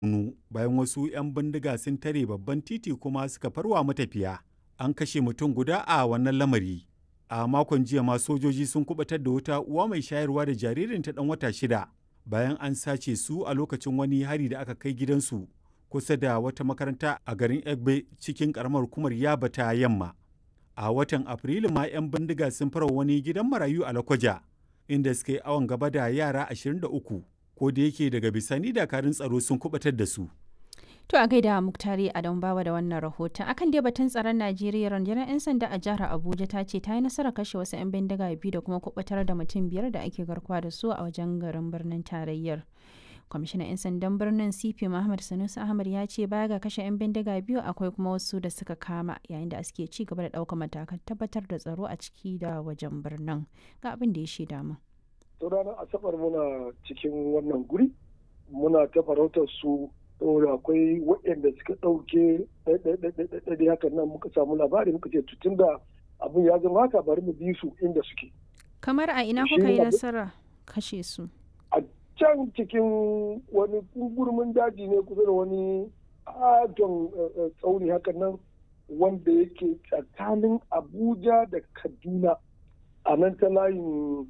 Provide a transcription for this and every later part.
hannu bayan wasu 'yan bindiga sun tare babban titi kuma suka farwa matafiya. An kashe mutum guda a wannan lamari. A makon jiya ma sojoji sun kubatar da wata uwa mai shayarwa da jaririnta ɗan wata shida bayan an sace su a lokacin wani hari da aka kai gidansu kusa da wata makaranta a garin Egbe cikin karamar hukumar Yaba ta Yamma. A watan Afrilu ma 'yan bindiga sun fara wani gidan marayu a Lakwaja inda suka yi awon gaba da yara 23 ko da yake daga bisani dakarun tsaro sun kubatar da su. To a gaida Muktari Adam Bawa da wannan rahoton. Akan dai batun tsaron Najeriya rundunar 'yan sanda a jihar Abuja ta ce ta yi nasarar kashe wasu 'yan bindiga biyu da kuma kubatar da mutum biyar da ake garkuwa da su a wajen garin birnin tarayyar. Kwamishinan 'yan sandan birnin CP Muhammad Sanusi Ahmad ya ce baya ga kashe 'yan bindiga biyu akwai kuma wasu da suka kama yayin da suke ci gaba da ɗaukar matakan tabbatar da tsaro a ciki da wajen birnin. Ga abin da ya shaida mu. To ranar Asabar muna cikin wannan guri muna ta farautar su saboda akwai waɗanda suka ɗauke ɗaiɗaiɗaiɗaiɗaiɗai hakan nan muka samu labari muka ce tun da abin ya zama haka bari mu bi su inda suke. Kamar a ina kuka yi nasara kashe su? A can cikin wani gurmin daji ne kusa da wani adon tsauni hakan nan wanda yake tsakanin Abuja da Kaduna a nan ta layin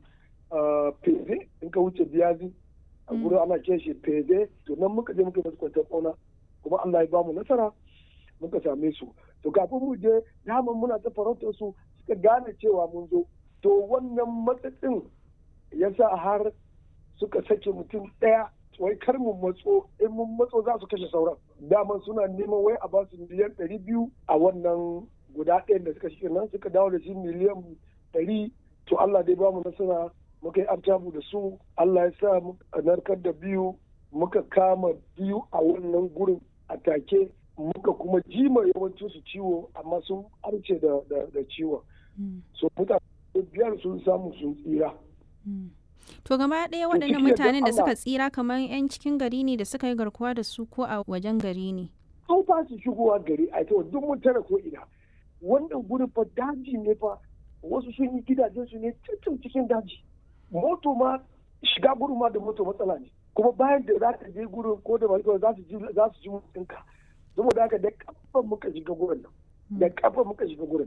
Feze in ka wuce biyazi. a gurin ana ce shi fede to nan muka je muka masu kwantar ƙauna kuma Allah ya ba mu nasara muka same su to kafin mu je daman muna ta farautar su suka gane cewa mun zo to wannan matsatsin ya sa har suka sake mutum ɗaya wai kar mu matso in mun matso za su kashe sauran daman suna neman wai a ba su miliyan ɗari biyu a wannan guda ɗayan da suka shi nan suka dawo da shi miliyan ɗari to Allah dai ba mu nasara muka yi artabu da su Allah ya sa a narkar da biyu muka kama biyu a wannan gurin a take muka kuma jima yawancin su ciwo amma sun arce da, ciwon so mutane biyar sun samu sun tsira to gaba ɗaya waɗannan mutanen da suka tsira kamar 'yan cikin gari ne da suka yi garkuwa da su ko a wajen gari ne an ba su shigowa gari a ita duk mun tara ko ina wannan gurin fa daji ne fa wasu sun yi gidajensu ne cikin cikin daji moto ma shiga gurin ma da moto matsala ne kuma bayan da za ka je gurin ko da mai za su ji za su ji mutunka saboda haka da kafa muka shiga gurin nan da kafa muka shiga gurin